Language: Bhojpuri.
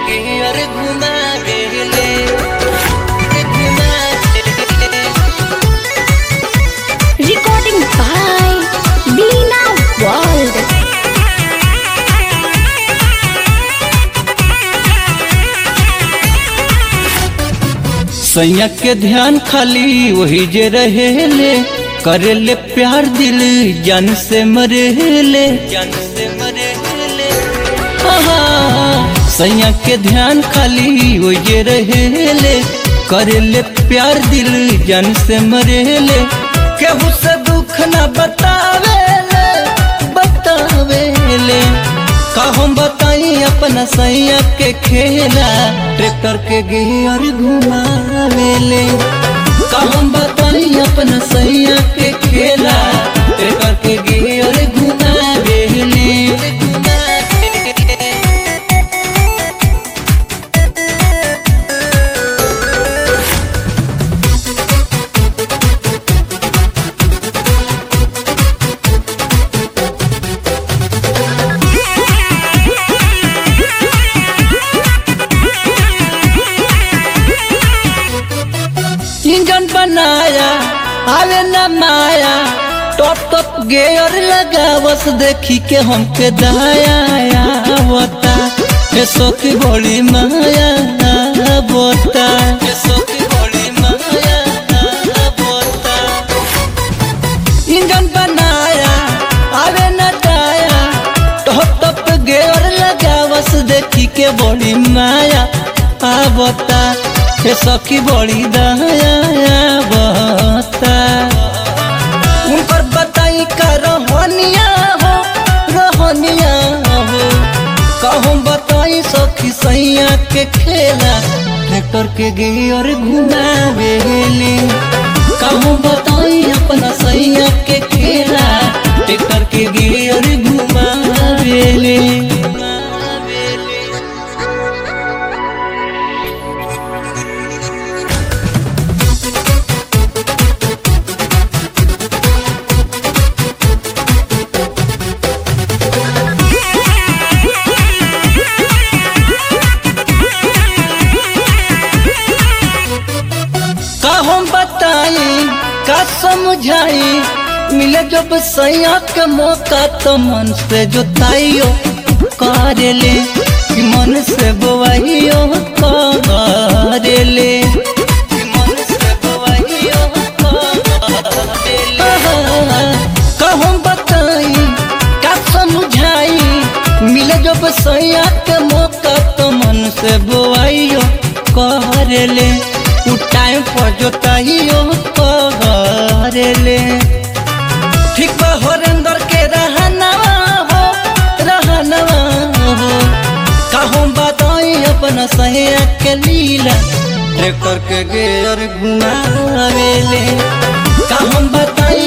गियर घुमा गेले घुमा गेले Recording by Dina World. सैया के ध्यान खाली वही जे रहेले करेले प्यार दिल जान से मरेले जान से मरेले सैया के ध्यान खाली वही जे रहेले करेले प्यार दिल जान से मरेले केहू से दुख ना बतावेले बतावेले का हम बताई अपना सैया के खेला ट्रैक्टर के गियर घुमावेले का हम बताई अपना सैया के खेला ट्रैक्टर के गियर घुमावेले इंजन बनाया आवे न माया टॉप टॉप गेयर लगा बस देखी के हमके दया बता हे सोकी बड़ी माया बता हे सोकी बड़ी माया बता इंजन बनाया आवे न टाया टॉप टॉप गेयर लगा बस देखी के बड़ी माया आवता हे सखी बड़ी दया बता उनकर बताई का रहनिया हो रहनिया हो कहूँ बताई सखी सैया के खेला ट्रैक्टर के गियर घुमावेले कहूँ बताई अपना सैया के खेला ट्रैक्टर के गियर घुमावेले का हम बताई का समझाई मिले जब सैया के मौका तो मन से जोताइयो करेले कि मन से बोवाइयो करेले कि मन से बोवाइयो करेले का हम बताई का समझाई मिले जब सैया के मौका तो मन से बोवाइयो करेले उ टाइम पर जोताइयो करेले ठीक बा हरेंद्र के रहनवा हो रहनवा हो कहूँ बताई अपना सैया के लीला ट्रैक्टर के गेयर घुमावेले कहूँ बताई